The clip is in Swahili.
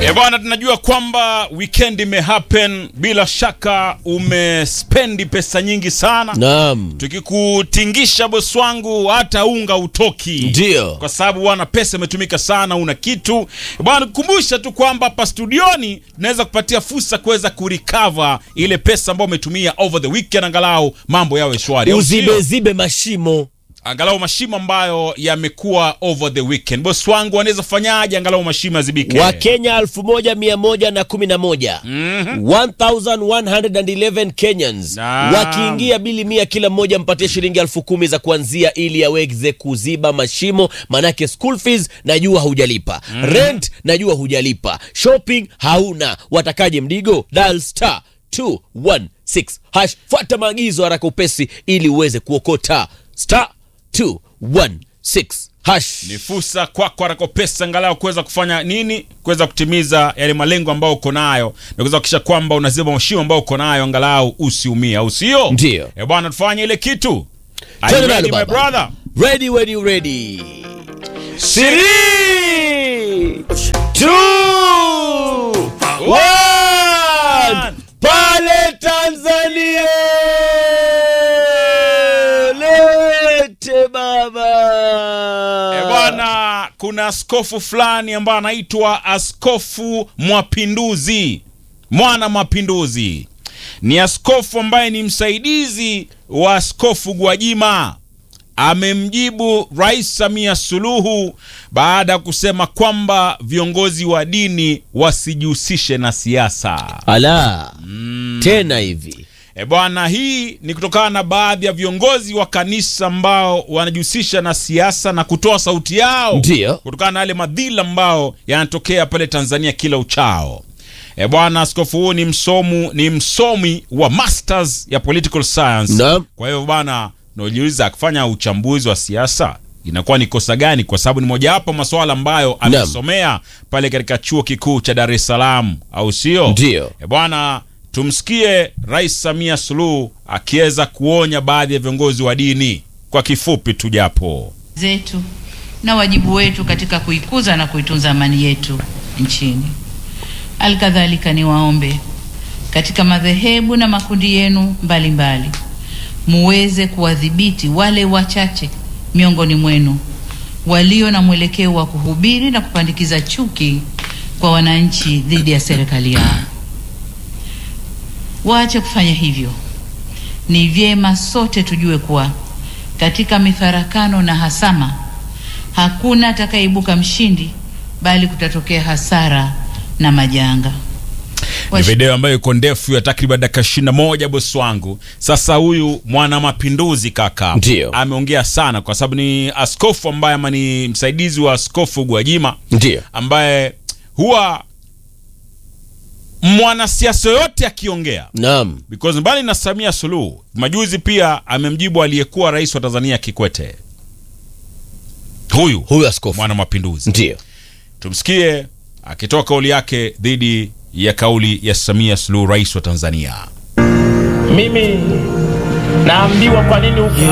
E bwana, tunajua kwamba weekend imehappen. Bila shaka umespendi pesa nyingi sana. Naam. Tukikutingisha bosi wangu, hata unga utoki, Ndio. kwa sababu bwana, pesa imetumika sana, una kitu bwana. Kukumbusha tu kwamba hapa studioni tunaweza kupatia fursa kuweza kurecover ile pesa ambayo umetumia over the weekend, angalau mambo yawe shwari, au sio? Uzibezibe mashimo. angalau mashimo ambayo yamekuwa over the weekend. Bosi wangu anaweza fanyaje angalau mashimo yazibike? Wakenya 1111 1111 Kenyans Naam. wakiingia bili mia kila mmoja mpatie shilingi elfu kumi za kuanzia ili aweze kuziba mashimo, manake school fees najua hujalipa, rent najua hujalipa, shopping hauna, watakaje mdigo? Dial star 216 hash, fuata maagizo haraka upesi ili uweze kuokota star 216 hash. ni fursa kwako haraka pesa angalau kuweza kufanya nini, kuweza kutimiza yale malengo ambayo uko nayo na kuweza kuhakikisha kwamba unaziba mashimo ambayo uko nayo, angalau usiumie, au sio? Ndio. Eh bwana, tufanye ile kitu. Are you Twende ready, nalo my baba. brother? Ready, ready, ready. Three, two, one. Pale Tanzania lete baba. Eh bwana, kuna askofu fulani ambaye anaitwa Askofu Mwapinduzi, mwana mapinduzi. Ni askofu ambaye ni msaidizi wa Askofu Gwajima. Amemjibu Rais Samia Suluhu baada ya kusema kwamba viongozi wa dini wasijihusishe na siasa. Ala, tena hivi E bwana, hii ni kutokana na baadhi ya viongozi wa kanisa ambao wanajihusisha na siasa na kutoa sauti yao Ndio. kutokana na yale madhila ambao yanatokea pale Tanzania kila uchao. E bwana, askofu huu ni msomu, ni msomi wa masters ya political science. Naam. Kwa hiyo bwana, najiuliza akifanya uchambuzi wa siasa inakuwa ni kosa gani? Kwa sababu ni mojawapo masuala ambayo amesomea pale katika chuo kikuu cha Dar es Salaam, au sio? Ndio. E bwana, tumsikie Rais Samia Suluhu akiweza kuonya baadhi ya viongozi wa dini kwa kifupi tu japo. zetu na wajibu wetu katika kuikuza na kuitunza amani yetu nchini. Alkadhalika niwaombe katika madhehebu na makundi yenu mbalimbali muweze kuwadhibiti wale wachache miongoni mwenu walio na mwelekeo wa kuhubiri na kupandikiza chuki kwa wananchi dhidi ya serikali yao. Waache kufanya hivyo. Ni vyema sote tujue kuwa katika mifarakano na hasama hakuna atakayeibuka mshindi, bali kutatokea hasara na majanga. Ni video ambayo iko ndefu ya takriban dakika ishirini na moja bosi wangu. Sasa huyu mwana mapinduzi kaka Ndio. ameongea sana, kwa sababu ni askofu ambaye ama ni msaidizi wa askofu Gwajima ndio ambaye huwa mwanasiasa yoyote akiongea naam, because mbali na Samia Suluhu majuzi pia amemjibu aliyekuwa rais wa Tanzania Kikwete, huyu huyu askofu mwana mapinduzi. ndio Tumsikie akitoa kauli yake dhidi ya kauli ya Samia Suluhu, rais wa Tanzania. Mimi naambiwa kwa nini huku